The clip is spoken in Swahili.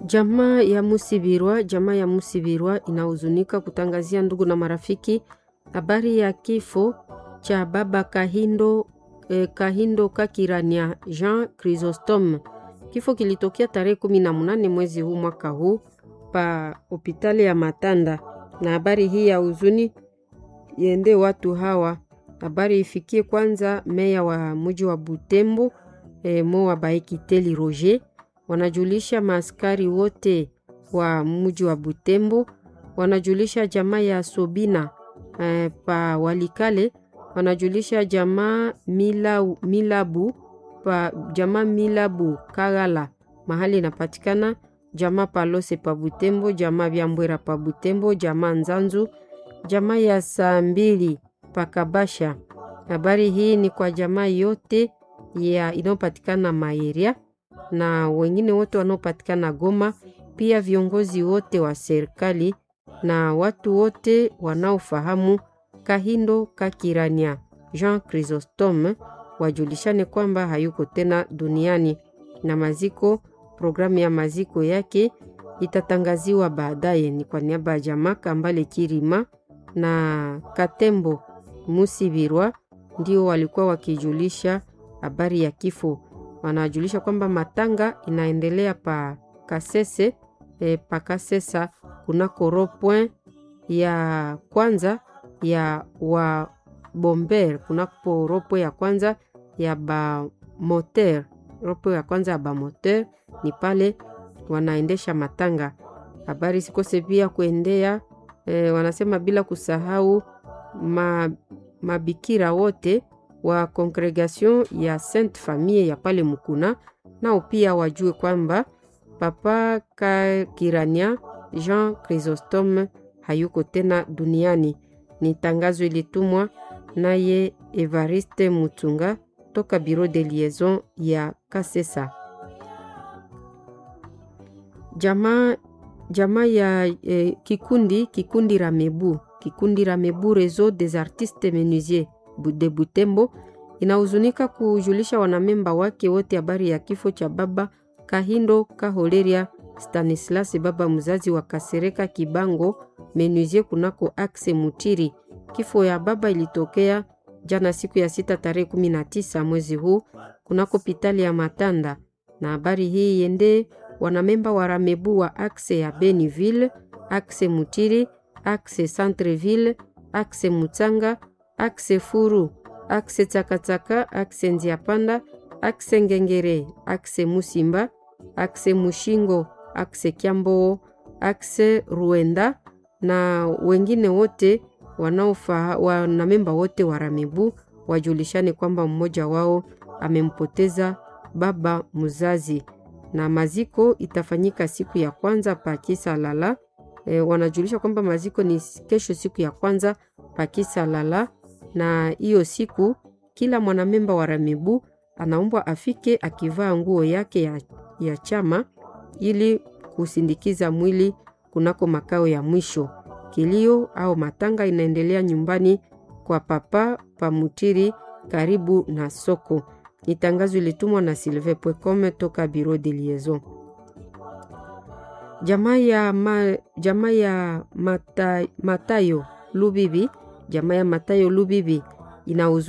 Jamaa ya Musibirwa, jamaa ya Musibirwa inahuzunika kutangazia ndugu na marafiki habari ya kifo cha baba Kahindo, eh, Kahindo Kakirania Jean Chrysostome. Kifo kilitokea tarehe kumi na munane mwezi huu mwaka huu pa hospitali ya Matanda, na habari hii ya huzuni iende watu hawa. Habari ifikie kwanza meya wa mji wa Butembo eh, mo wa Baekiteli Roger wanajulisha maaskari wote wa mji wa Butembo, wanajulisha jamaa ya Sobina eh, pa Walikale, wanajulisha jamaa mila, Milabu pa jamaa Milabu Kagala mahali inapatikana, jamaa Palose pa Butembo, jamaa Byambwera pa Butembo, jamaa Nzanzu, jamaa ya saa mbili pa Kabasha. Habari hii ni kwa jamaa yote ya inayopatikana Maeria na wengine wote wanaopatikana Goma, pia viongozi wote wa serikali na watu wote wanaofahamu Kahindo Kakirania Jean Chrysostome wajulishane kwamba hayuko tena duniani, na maziko, programu ya maziko yake itatangaziwa baadaye. Ni kwa niaba ya jamaa Kambale Kirima na Katembo Musibirwa ndio walikuwa wakijulisha habari ya kifo wanajulisha kwamba matanga inaendelea pa Kasese e, pa Kasesa kunako ropoint ya kwanza ya wa bomber kunako ropo ya kwanza ya ba moteur ropo ya kwanza ya ba moteur ni pale wanaendesha matanga. Habari sikose pia kuendea e, wanasema bila kusahau ma, mabikira wote wa congregation ya Sainte Famille ya pale Mukuna, nao pia wajue kwamba papa Kakirania Jean Chrysostome hayuko tena duniani. Ni tangazo ilitumwa naye Evariste Mutunga toka Bureau de Liaison ya Kasesa. Jamaa jamaa ya eh, kikundi kikundi Ramebu kikundi Ramebu Réseau des Artistes Menuisiers de Butembo inahuzunika kujulisha wanamemba wake wote habari ya kifo cha baba Kahindo Kaholeria Stanislas, baba mzazi wa Kasereka Kibango Menuisier kunako Axe Mutiri. Kifo ya baba ilitokea jana siku ya sita tarehe kumi na tisa mwezi huu kunako hospitali ya Matanda, na habari hii yende wanamemba wa Ramebu wa Axe ya Beniville, Axe Mutiri, Axe Centreville, Axe Mutsanga akse Furu, akse Tsakatsaka, akse Nziapanda, akse Ngengere, akse Musimba, akse Mushingo, akse Kiamboo, akse Ruenda na wengine wote wanaofa wanamemba wote wa Ramebu wajulishane kwamba mmoja wao amempoteza baba mzazi, na maziko itafanyika siku ya kwanza pa Kisa Lala. E, wanajulisha kwamba maziko ni kesho siku ya kwanza pa Kisa Lala na hiyo siku kila mwanamemba wa Ramebu anaombwa afike akivaa nguo yake ya, ya chama ili kusindikiza mwili kunako makao ya mwisho. Kilio au matanga inaendelea nyumbani kwa papa Pamutiri karibu na soko. Ni tangazo ilitumwa na Sylvain Pwekome toka Bureau de Liaison. Jamaa ya, ma, jamaa ya mata, Matayo Lubibi jamaa ya Matayo Lubibi ina